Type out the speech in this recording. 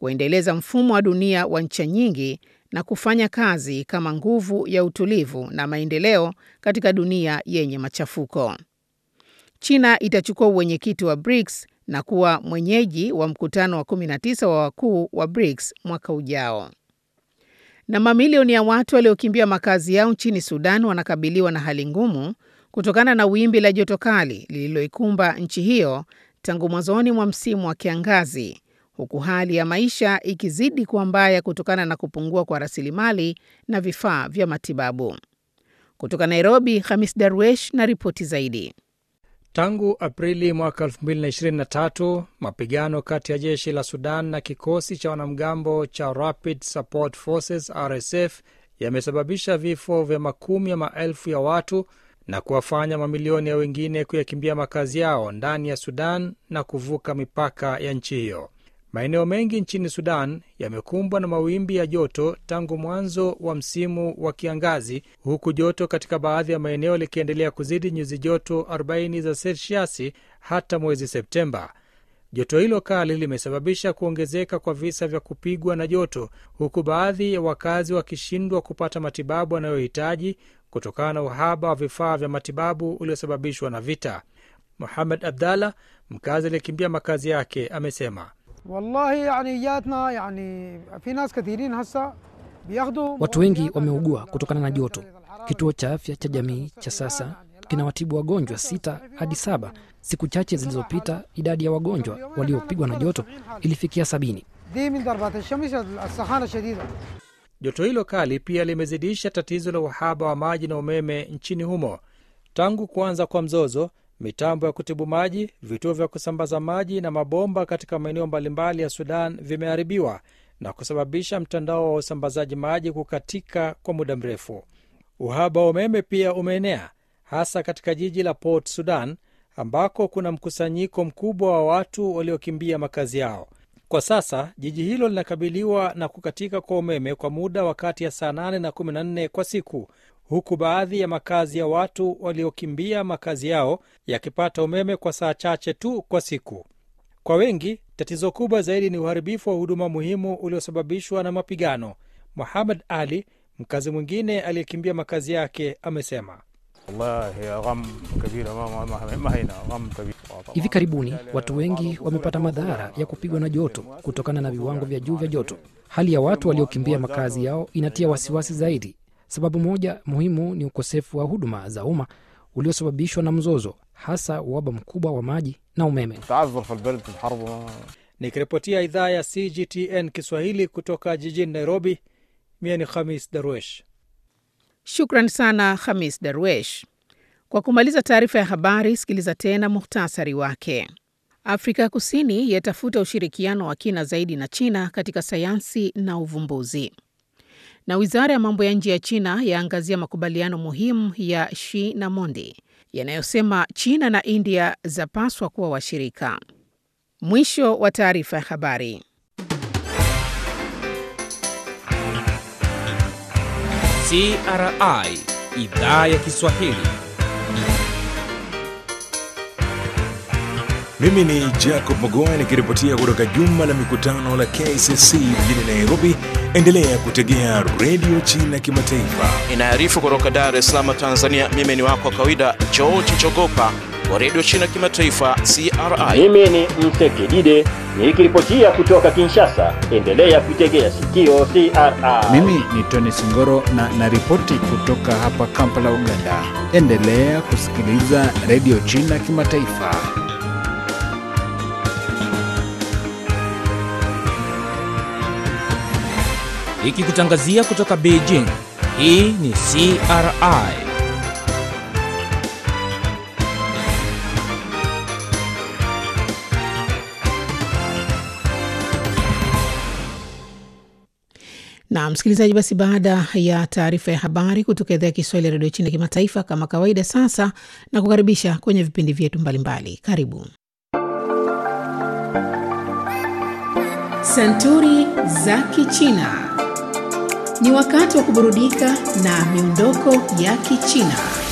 kuendeleza mfumo wa dunia wa ncha nyingi na kufanya kazi kama nguvu ya utulivu na maendeleo katika dunia yenye machafuko. China itachukua uwenyekiti wa BRICS na kuwa mwenyeji wa mkutano wa 19 wa wakuu wa BRICS mwaka ujao. Na mamilioni ya watu waliokimbia makazi yao nchini Sudan wanakabiliwa na hali ngumu kutokana na wimbi la joto kali lililoikumba nchi hiyo tangu mwanzoni mwa msimu wa kiangazi, huku hali ya maisha ikizidi kuwa mbaya kutokana na kupungua kwa rasilimali na vifaa vya matibabu. Kutoka Nairobi, Hamis Darwesh na ripoti zaidi. Tangu Aprili mwaka 2023 mapigano kati ya jeshi la Sudan na kikosi cha wanamgambo cha Rapid Support Forces RSF yamesababisha vifo vya makumi ya maelfu ya watu na kuwafanya mamilioni ya wengine kuyakimbia makazi yao ndani ya Sudan na kuvuka mipaka ya nchi hiyo. Maeneo mengi nchini Sudan yamekumbwa na mawimbi ya joto tangu mwanzo wa msimu wa kiangazi, huku joto katika baadhi ya maeneo likiendelea kuzidi nyuzi joto 40 za selsiasi hata mwezi Septemba. Joto hilo kali limesababisha kuongezeka kwa visa vya kupigwa na joto, huku baadhi ya wakazi wakishindwa kupata matibabu wanayohitaji kutokana na uhaba wa vifaa vya matibabu uliosababishwa na vita. Muhamed Abdallah, mkazi aliyekimbia makazi yake, amesema Wallahi, yani jatna, yani, fi nas kathirin hasa biyakhdu Watu wengi wameugua kutokana na joto. Kituo cha afya cha jamii cha sasa kinawatibu wagonjwa sita hadi saba. Siku chache zilizopita idadi ya wagonjwa waliopigwa na joto ilifikia sabini. دي من ضربات الشمس السخانه الشديده Joto hilo kali pia limezidisha tatizo la uhaba wa maji na umeme nchini humo. Tangu kuanza kwa mzozo, mitambo ya kutibu maji, vituo vya kusambaza maji na mabomba katika maeneo mbalimbali ya Sudan vimeharibiwa na kusababisha mtandao wa usambazaji maji kukatika kwa muda mrefu. Uhaba wa umeme pia umeenea hasa katika jiji la Port Sudan ambako kuna mkusanyiko mkubwa wa watu waliokimbia makazi yao. Kwa sasa jiji hilo linakabiliwa na kukatika kwa umeme kwa muda wa kati ya saa 8 na 14 kwa siku, huku baadhi ya makazi ya watu waliokimbia makazi yao yakipata umeme kwa saa chache tu kwa siku. Kwa wengi, tatizo kubwa zaidi ni uharibifu wa huduma muhimu uliosababishwa na mapigano. Muhammad Ali, mkazi mwingine aliyekimbia makazi yake, amesema والله غم كبير ما ما ما, ما هنا غم كبير Hivi karibuni watu wengi wamepata madhara ya kupigwa na joto kutokana na viwango vya juu vya joto. Hali ya watu waliokimbia makazi yao inatia wasiwasi zaidi. Sababu moja muhimu ni ukosefu wa huduma za umma uliosababishwa na mzozo, hasa uhaba mkubwa wa maji na umeme. تعذر في البلد في الحرب ما nikiripotia idhaa ya CGTN Kiswahili kutoka jijini Nairobi. Mie ni Khamis Darwesh. Shukran sana Hamis Darwesh. Kwa kumaliza taarifa ya habari, sikiliza tena muhtasari wake. Afrika Kusini yatafuta ushirikiano wa kina zaidi na China katika sayansi na uvumbuzi. Na wizara ya mambo ya nje ya China yaangazia makubaliano muhimu ya Xi na Mondi yanayosema China na India zapaswa kuwa washirika. Mwisho wa taarifa ya habari. CRI idhaa ya Kiswahili. Mimi ni Jacob Mogoa nikiripotia kutoka jumba la mikutano la KCC mjini Nairobi. Endelea kutegea redio China Kimataifa. Inaarifu kutoka Dar es Salaam, Tanzania. Mimi ni wako wa kawaida George Chogopa wa redio China Kimataifa, CRI. Mimi ni Msekidide nikiripotia kutoka Kinshasa. Endelea kuitegea sikio CRI. Mimi ni Tony Singoro na naripoti kutoka hapa Kampala, Uganda. Endelea kusikiliza redio China Kimataifa. Ikikutangazia kutoka Beijing. Hii ni CRI. Na msikilizaji, basi baada ya taarifa ya habari kutoka idhaa ya Kiswahili ya redio China kimataifa, kama kawaida, sasa na kukaribisha kwenye vipindi vyetu mbalimbali. Karibu Santuri za Kichina. Ni wakati wa kuburudika na miondoko ya Kichina.